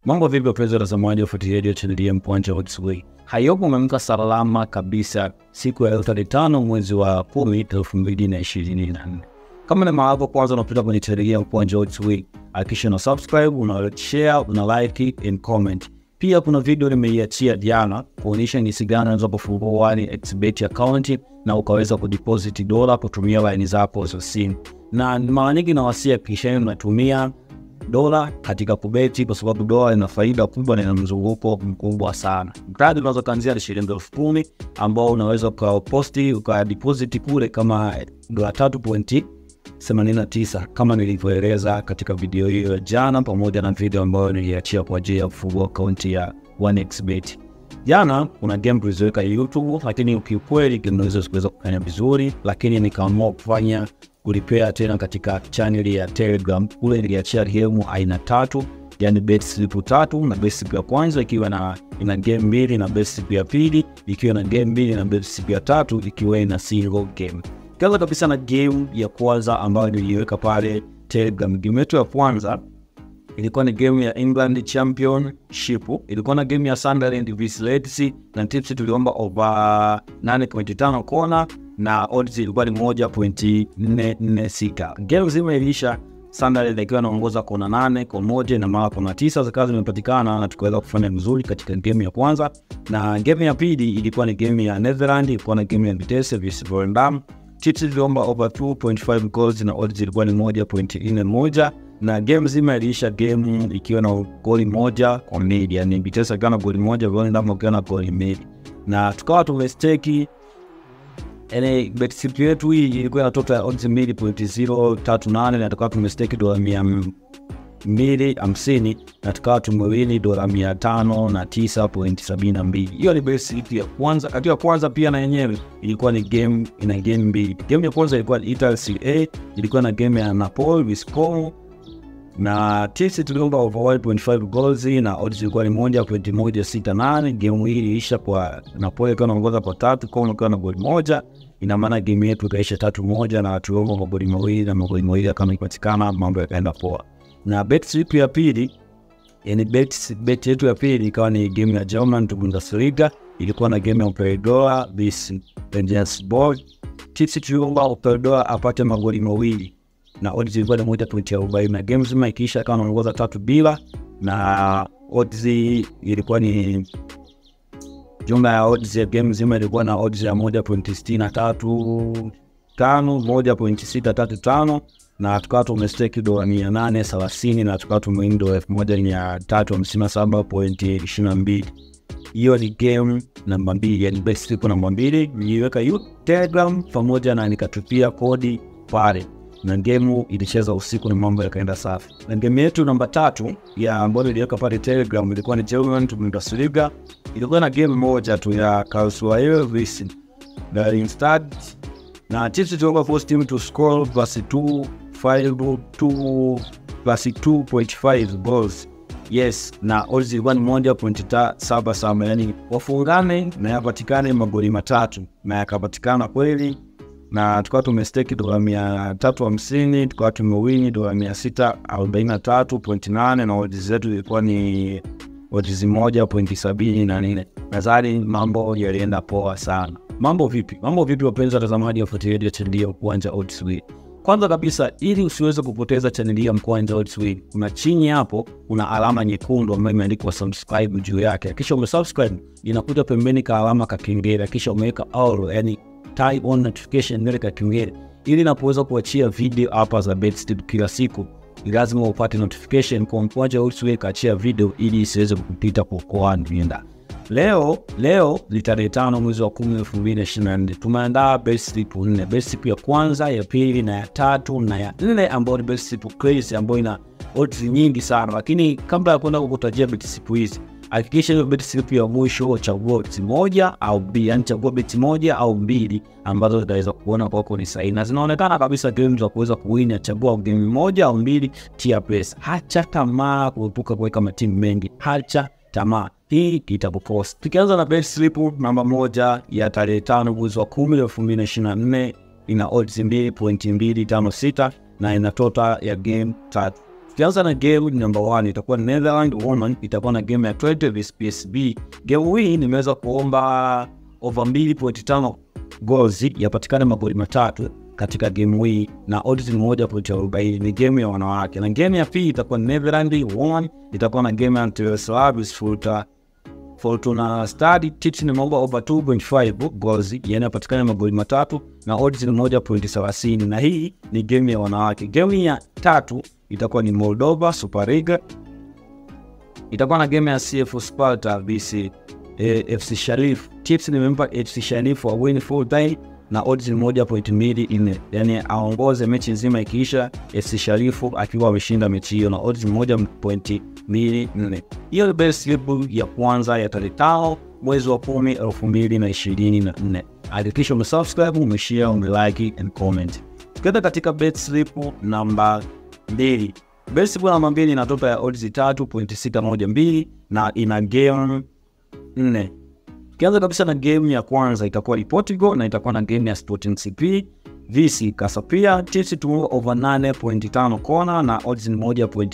Mambo vipi wapenzi watazamaji, wafuatiliaji wa chaneli ya Mkwanja Odds. Hayopo umeamka salama kabisa siku ya tarehe tano mwezi wa kumi elfu mbili na ishirini na nne. Kama ni mara yako kwanza unapita kwenye chaneli ya Mkwanja Odds, hakikisha una subscribe, una share, una like and comment. Pia kuna video nimeiachia jana kuonyesha jinsi gani unaweza kufungua one xbet account na ukaweza kudeposit dola kutumia line zako za simu, na mara nyingi nawasia kisha unatumia dola katika kubeti kwa sababu dola ina faida kubwa na ina mzunguko mkubwa sana. Mradi unaweza kuanzia shilingi elfu kumi ambao unaweza ukaposti ukadeposit kule kama dola tatu pointi 89 kama nilivyoeleza katika video hiyo jana, pamoja na video ambayo niliachia kwa ajili ya kufungua akaunti ya 1xbet. Jana kuna game tuliziweka YouTube, lakini kiukweli game hizo zikuweza kufanya vizuri, lakini nikaamua kufanya kulipea tena katika channel ya Telegram. Kule niliachia game aina tatu, yani bet slip tatu, na bet slip ya kwanza ikiwa na ina game mbili na bet slip ya pili ikiwa na game mbili na bet slip ya tatu ikiwa ina single game. Kwanza kabisa na game ya kwanza ambayo niliweka pale Telegram. Game yetu ya kwanza ilikuwa ni game ya England Championship, ilikuwa na game ya Sunderland vs Leeds, na tips tuliomba over 8.5 kona na odds ilikuwa ni 1.446. Game zima ilisha Sunderland akiwa anaongoza kona nane kwa moja na mara kona tisa zikawa zimepatikana na tukaweza kufanya vizuri katika game ya kwanza, na game ya pili ilikuwa ni game ya Netherland, ilikuwa na game ya Vitesse vs Volendam tips ziliomba over 2.5 goals na odds ilikuwa ni 1.41 na game zima iliisha game ikiwa na goli moja kwa mbili, yani Vitesse akiwa na goli moja, Volendam akiwa na goli mbili, na tukawa tumesteki yani bet slip yetu hii ilikuwa na total ya odds 2.038 na tukawa tumesteki dola mia mbili hamsini na tukawa tumewini dola mia tano na tisa pointi sabini na mbili. Hiyo ni bet slip ya kwanza. Katika kwanza pia na yenyewe ilikuwa ni game, ina game mbili. Game ya kwanza ilikuwa ni Italy Serie A, ilikuwa na game ya Napoli vs Como na tisi tuliomba over 1.5 goals na odds ilikuwa ni moja pointi moja sita nane. Game hii iliisha kwa Napoli ikiwa naongoza kwa tatu, Como ikiwa na goli moja. Ina maana game yetu ikaisha tatu moja na tuliomba magoli mawili na magoli mawili kama ipatikana, mambo yakaenda poa na bet slip ya pili yani bet, bet yetu ya pili ikawa ni game ya German Bundesliga, ilikuwa na game ya Operadora vs Regensburg. Tipsi tuliomba Operadora apate magoli mawili na odds ilikuwa ni moja pointi arobaini na game zima ikiisha kama anaongoza tatu bila, na odds ilikuwa ni jumla ya odds ya game zima ilikuwa na odds ya moja pointi sitini na tatu tano moja pointi sita tatu tano na tukawa tumesteki dola mia nane thelathini na tukawa tumewini dola elfu moja mia tatu hamsini na saba pointi ishirini na mbili. Hiyo ni game namba mbili, yani bet slip namba mbili. Niliweka Telegram pamoja na nikatupia kodi pale, na game ilicheza usiku na mambo yakaenda safi. Na game yetu namba tatu ya ambayo niliweka pale Telegram ilikuwa ni German Bundesliga, ilikuwa na game moja tu ya Karlsruhe vs Darmstadt na tips tuliomba first team to score plus 2 2 plus 2.5 goals yes, na odds ilikuwa ni moja pointi saba saba, yani wafungane na yapatikane magoli matatu na yakapatikana kweli, na tukawa tumesteki dola mia tatu hamsini tukawa tumewini dola mia sita arobaini na tatu pointi nane na odds zetu ilikuwa ni odds moja pointi sabini na nne. Nadhani mambo yalienda poa sana. Mambo vipi? Mambo vipi wapenzi watazamaji wafuatiliaji wa chaneli ya Mkwanja Odds. Kwanza kabisa, ili usiweze kupoteza chaneli ya Mkwanja Odds, kuna chini hapo kuna alama nyekundu ambayo imeandikwa subscribe juu yake. Kisha umesubscribe, inakuja pembeni ka alama ka kengele, kisha umeweka all, yani turn on notification ile ka kengele, ili napoweza kuachia video hapa za bet kila siku lazima upate notification kwa Mkwanja Odds kaachia video ili isiweze kupita kwa koani Leo leo ni tarehe tano mwezi wa kumi elfu mbili na ishirini na nne. Tumeandaa bet slip nne, bet slip ya kwanza, ya pili na ya tatu na ya nne, ambayo ni bet slip crazy ambayo ina odds nyingi sana. Lakini kabla ya kwenda kukutajia bet slip hizi, hakikisha hiyo bet slip ya mwisho chagua bet moja au mbili, yani chagua bet moja au mbili ambazo zitaweza kuona kwako ni sahihi na zinaonekana kabisa game za kuweza kuwini. Chagua game moja au mbili, tia pesa. Hacha tamaa kuepuka kuweka matimu mengi, hacha tamaa hii itakupost. Tukianza na bet slip namba moja ya tarehe tano mwezi wa kumi elfu mbili na ishirini na nne ina odds mbili pointi mbili tano sita na ina total ya game tatu. Tukianza na game number one itakuwa Netherland Women itakuwa na game ya 20 vs PSB. Game hii nimeweza kuomba over 2.5 goals yapatikane magoli matatu katika game hii na odds ni moja pointi arobaini. Ni game ya wanawake, na game ya pili itakuwa Netherland Women itakuwa na game ya Antalyaspor vs Fortuna Fortuna Stadi. Tips nimeomba over 2.5 goals, yani yapatikane magoli matatu na odds ni moja pointi thelathini, na hii ni game ya wanawake. Game ya tatu itakuwa ni Moldova Super League, itakuwa na game ya CF Sparta vs eh, FC Sharif. Tips nimempa FC Sharif wa win full time na odds ni moja point mbili nne, yani aongoze mechi nzima ikiisha FC Sharifu akiwa ameshinda mechi hiyo na odds ni moja point mbili nne. Hiyo ni best slip ya kwanza ya tarehe tano mwezi wa kumi elfu mbili na ishirini na nne. Hakikisha umesubscribe, umeshare, umelike and comment. Tukienda katika bet slip namba mbili, bet slip namba mbili ina total ya odds tatu point sita moja mbili na ina game nne. Tukianza kabisa na game ya kwanza itakuwa ni Portugal na itakuwa na game ya Sporting CP vs Casapia. Tips tu over 8.5 kona na odds ni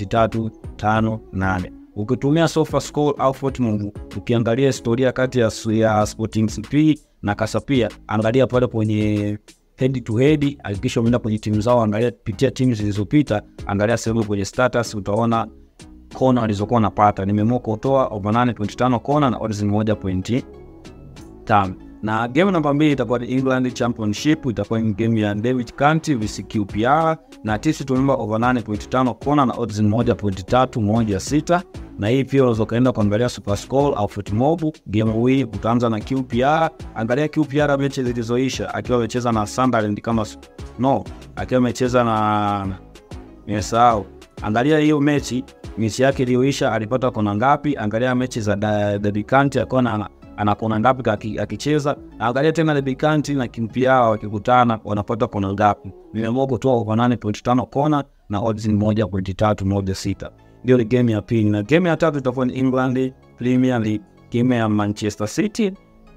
1.358. Ukitumia sofa score au Fortnite, ukiangalia historia kati ya, ya Sporting CP na Casapia, angalia pale kwenye head to head, hakikisha umeenda kwenye timu zao, angalia pitia timu zilizopita, angalia sehemu kwenye status, utaona kona walizokuwa wanapata. Nimeamua kutoa over 8.5 kona na odds ni 1 tano na game namba mbili itakuwa ni England Championship, itakuwa ni game ya David Kanti vs QPR na tisi tumeomba over 8.5 kona na odds ni 1.316 na hii pia unaweza ukaenda kuangalia Super Score au Fotmob. Game hii utaanza na QPR, angalia QPR mechi zilizoisha, akiwa amecheza na Sunderland kama no, akiwa amecheza na nimesahau, angalia hiyo mechi mechi yake iliyoisha alipata kona ngapi, angalia mechi za David Kanti akiwa na anakona ngapi akicheza, angalia tena Lebikanti na QPR wakikutana wanapata kona ngapi. Nimeamua kutoa over 8.5 kona na odds ni 1.316. Ndio ni game ya pili, na game ya tatu itakuwa ni England Premier League, game ya Manchester City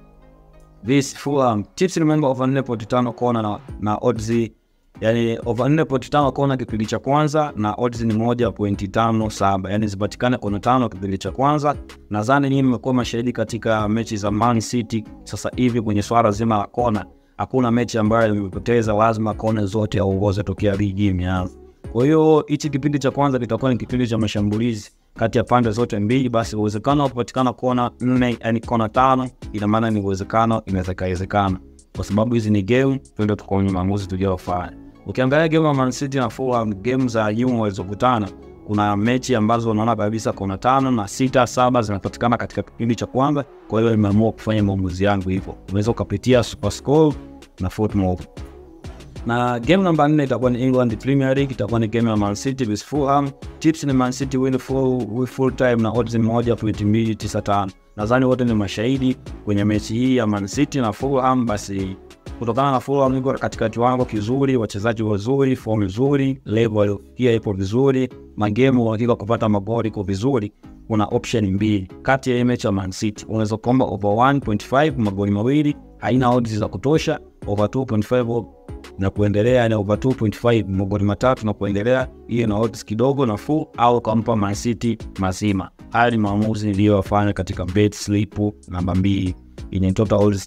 vs Fulham. Tips remember over 4.5 kona na, na odds yani over 4.5 kona kipindi cha kwanza na odds ni 1.57, yani zipatikane kona tano kipindi cha kwanza. Nadhani nyinyi mmekuwa mashahidi katika mechi za Man City sasa hivi kwenye swala zima la kona, hakuna mechi ambayo imepoteza, lazima kona zote aongoze tokea ligi imeanza. Kwa hiyo hichi kipindi cha kwanza kitakuwa ni kipindi cha mashambulizi kati ya pande zote mbili, basi uwezekano wa kupatikana kona nne, yani kona tano, ina maana ni uwezekano, inawezekana kwa sababu hizi ni game, twende tukaone maamuzi tujayofanya. Ukiangalia game ya Man City na Fulham, game za nyuma walizokutana, kuna mechi ambazo unaona kabisa kona tano na sita saba zinapatikana katika kipindi cha kwanza. Kwa hiyo nimeamua kufanya maamuzi yangu hivyo. Unaweza ukapitia Super Score na Footmob. Na game namba 4 itakuwa ni England Premier League, itakuwa ni game ya Man City vs Fulham. Tips ni Man City win full, full time na odds ni 1.295. Nadhani wote ni mashahidi kwenye mechi hii ya Man City na Fulham, basi kutokana na Fulham iko katika kiwango kizuri, wachezaji wazuri, fomu nzuri, level pia ipo vizuri, magemu uhakika kupata magoli iko vizuri. Kuna option mbili kati ya hii mechi ya Man City, unaweza kuomba over 1.5 magoli mawili, haina odds za kutosha. Over 2.5 na kuendelea, na over 2.5 magoli matatu na kuendelea, hiyo na odds kidogo nafuu, au kampa Man City mazima. Haya ni maamuzi niliyofanya katika bet slip namba mbili yenye total odds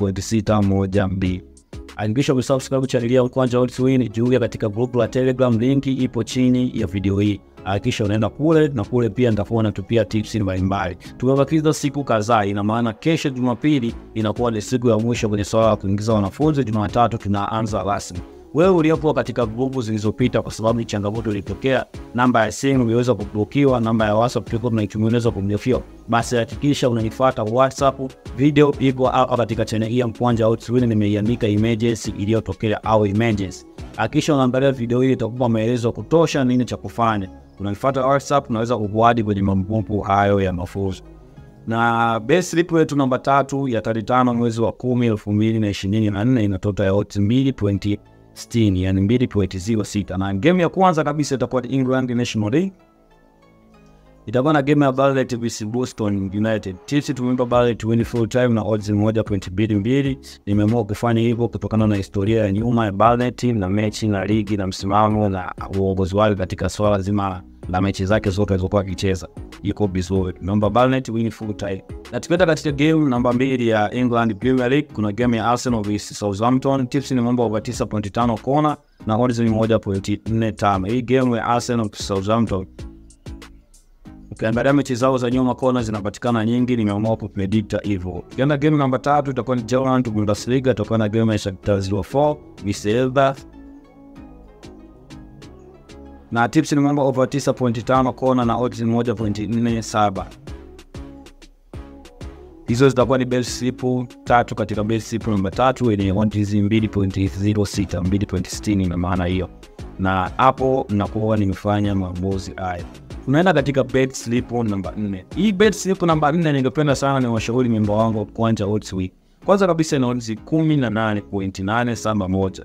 3.612. Hakikisha umesubscribe channel ya Mkwanja Odds Win, jiunge katika group la Telegram, linki ipo chini ya video hii. Hakikisha unaenda kule na kule pia nitakuwa natupia tips mbalimbali. Tumebakiza siku kadhaa, ina maana kesho Jumapili inakuwa ni siku ya mwisho kwenye swala la kuingiza wanafunzi. Jumatatu tunaanza rasmi. Wewe uliopo katika grupu zilizopita, kwa sababu ni changamoto ilitokea, namba ya simu imeweza kublokiwa, namba ya WhatsApp tulikuwa tunaitumia inaweza kublokiwa, basi hakikisha unanifuata WhatsApp. Video iko au katika channel hii ya Mkwanja Odds Win, nimeiandika emergency iliyotokea au emergency. Hakikisha unaangalia video hii, itakupa maelezo kutosha nini cha kufanya. Unanifuata WhatsApp, unaweza kukuadi kwenye magrupu hayo ya mafunzo na best slip yetu namba tatu ya tarehe tano mwezi wa kumi elfu mbili na ishirini na nne ina total ya odds mbili pointi sitini yani mbili pointi zero sita na game ya kwanza kabisa itakuwa ni England National League, itakuwa na game ya Barnet vs Boston United. Tips tumempa Barnet win full time na odds moja pointi mbili mbili. Nimeamua kufanya hivyo kutokana na historia ya nyuma ya Barnet na mechi na ligi na msimamo na uongozi wake katika swala zima la mechi zake zote alizokuwa akicheza iko vizuri. Naomba Barnet win full time. Na tukienda katika game namba mbili ya England Premier League, kuna game ya Arsenal vs Southampton. Tips ni mambo over 9.5 kona na odds ni 1.45. Hii game ya Arsenal vs Southampton ukiangalia mechi zao za nyuma kona zinapatikana nyingi, nimeamua kupredikta hivyo. Ukienda game namba tatu itakuwa ni German Bundesliga, itakuwa na game ya Shakhtar 04 vs Elba na tips ni mambo over 9.5 kona na odds 1.47. Hizo zitakuwa ni best slip tatu katika best slip namba tatu yenye odds 2.06 2.60 na maana hiyo, na hapo nakuwa nimefanya maamuzi haya. Tunaenda katika bet slip namba 4. Hii bet slip namba 4 ningependa sana ni washauri memba wangu kuanja odds week. Kwanza kabisa ina odds 18.871.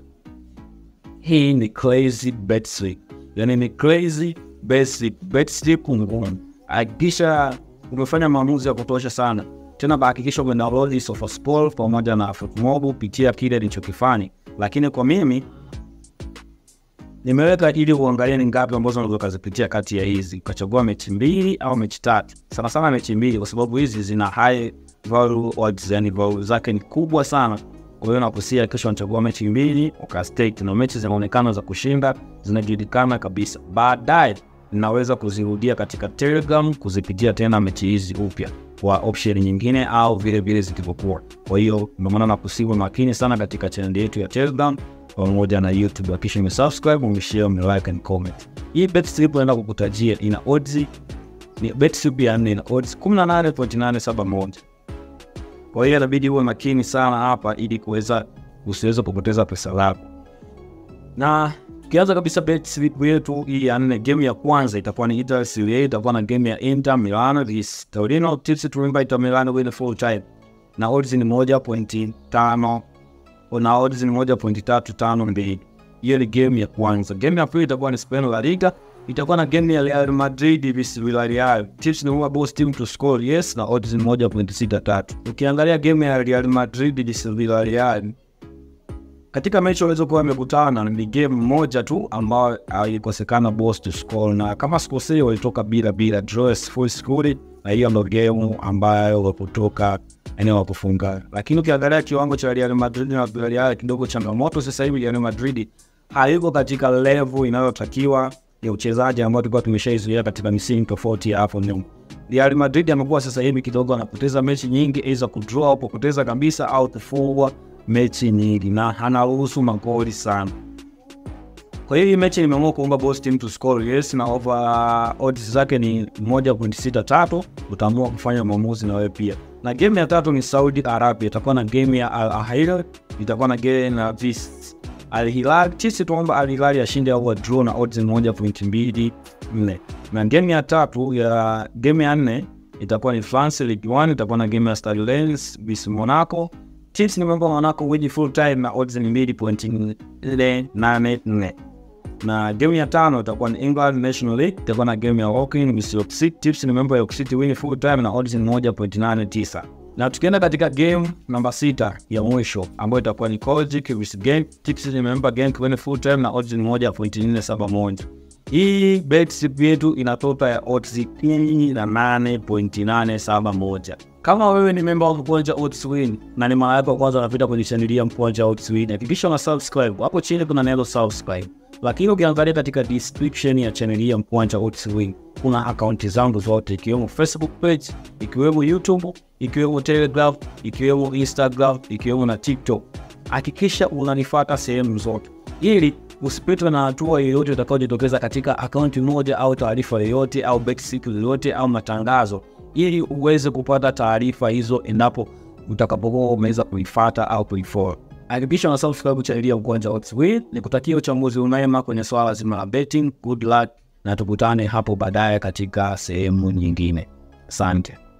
Hii ni crazy bet slip yani ni crazy basic bet slip ngumu. Hakikisha umefanya maamuzi ya kutosha sana tena, bahakikisha umedownload SofaSport pamoja na Footmob, pitia kile nilichokifanya. Lakini kwa mimi nimeweka ili uangalie ni ngapi ambazo unaweza kuzipitia kati ya hizi, ukachagua mechi mbili au mechi tatu, sana sana mechi mbili, kwa sababu hizi zina high value odds, yani value zake ni kubwa sana. Kwa hiyo nakusia kesho unachagua mechi mbili ukastake, na mechi zinaonekana za kushinda, zinajulikana kabisa. Baadaye ninaweza kuzirudia katika Telegram, kuzipitia tena mechi hizi upya kwa option nyingine au vile vile zilivyokuwa. Kwa hiyo ndio maana nakusiwa makini sana katika channel yetu ya Telegram pamoja na YouTube. Hakikisha umesubscribe, umeshare, umelike and comment. Hii bet slip naenda kukutajia ina odds ni bet slip ya nne ina odds 18.871. Kwa hiyo inabidi uwe makini sana hapa ili kuweza usiweze kupoteza pesa lako. Na kianza kabisa bet slip yetu hii ya nne, game ya kwanza itakuwa ni Italy Serie A, itakuwa na game ya Inter Milan vs Torino. Tips tulimba Inter Milan win full time na odds ni 1.5 na odds ni 1.352. Hiyo ni game ya kwanza. Game ya pili itakuwa ni Spain La Liga, itakuwa na game ya Real Madrid vs Villarreal. Tips ni huwa both team to score yes na odds ni 1.63. Ukiangalia game ya Real Madrid vs Villarreal katika mechi walizokuwa wamekutana ni game moja tu ambayo ilikosekana boss to score, na kama sikosei walitoka bila bila draw full score, na hiyo ndo game ambayo wakutoka eneo la kufunga. Lakini ukiangalia kiwango cha Real Madrid na Villarreal kidogo changamoto sasa hivi. Real Madrid hayuko katika level inayotakiwa ya uchezaji ambao tulikuwa tumeshaizoea katika misimu tofauti ya hapo nyuma. Real Madrid amekuwa sasa hivi kidogo anapoteza mechi nyingi, aidha kudraw au kupoteza kabisa au kufungwa mechi nyingi na anaruhusu magoli sana. Kwa hiyo hii mechi nimeamua kuomba both team to score yes, na over odds zake ni 1.63. Utaamua kufanya maamuzi na wewe pia. Na game ya tatu ni Saudi Arabia, itakuwa na game ya Al Ahly, itakuwa na game na vs Al Hilal. Sisi tuomba Al Hilal ashinde au draw na odds 1.24. Na game ya tatu ya game ya nne itakuwa ni France Ligue 1, itakuwa na game ya Stade Reims vs Monaco. Tips ni mambo Monaco win full time na odds ni 2.484. Na game ya tano itakuwa ni England National League, itakuwa na game ya Woking vs York City. Tips ni mambo ya York City win full time na odds ni 1.89. Na tukienda katika game namba sita ya mwisho ambayo itakuwa ni Kojic vs Genk. Tips ni mambo Genk win full time na odds ni 1.471. Hii bet slip yetu ina tota ya odds 18.871. Kama wewe ni memba wa Mkwanja Odds Win na ni mara yako kwanza unapita kwenye chaneli ya Mkwanja Odds Win, hakikisha una subscribe. Hapo chini kuna neno subscribe. Lakini ukiangalia katika description ya chaneli ya Mkwanja Odds Win kuna akaunti zangu zote ikiwemo Facebook page, ikiwemo YouTube, ikiwemo Telegram, ikiwemo Instagram, ikiwemo na TikTok. Hakikisha unanifuata sehemu zote ili usipitwe na hatua yoyote itakayojitokeza katika akaunti moja au taarifa yoyote au bet slip yoyote au matangazo, ili uweze kupata taarifa hizo endapo utakapokuwa umeweza kuifuata au kuifollow. Hakikisha una subscribe chaneli ya Mkwanja Odds Win. Nikutakia uchambuzi unema kwenye swala zima la betting. Good luck na tukutane hapo baadaye katika sehemu nyingine. Asante.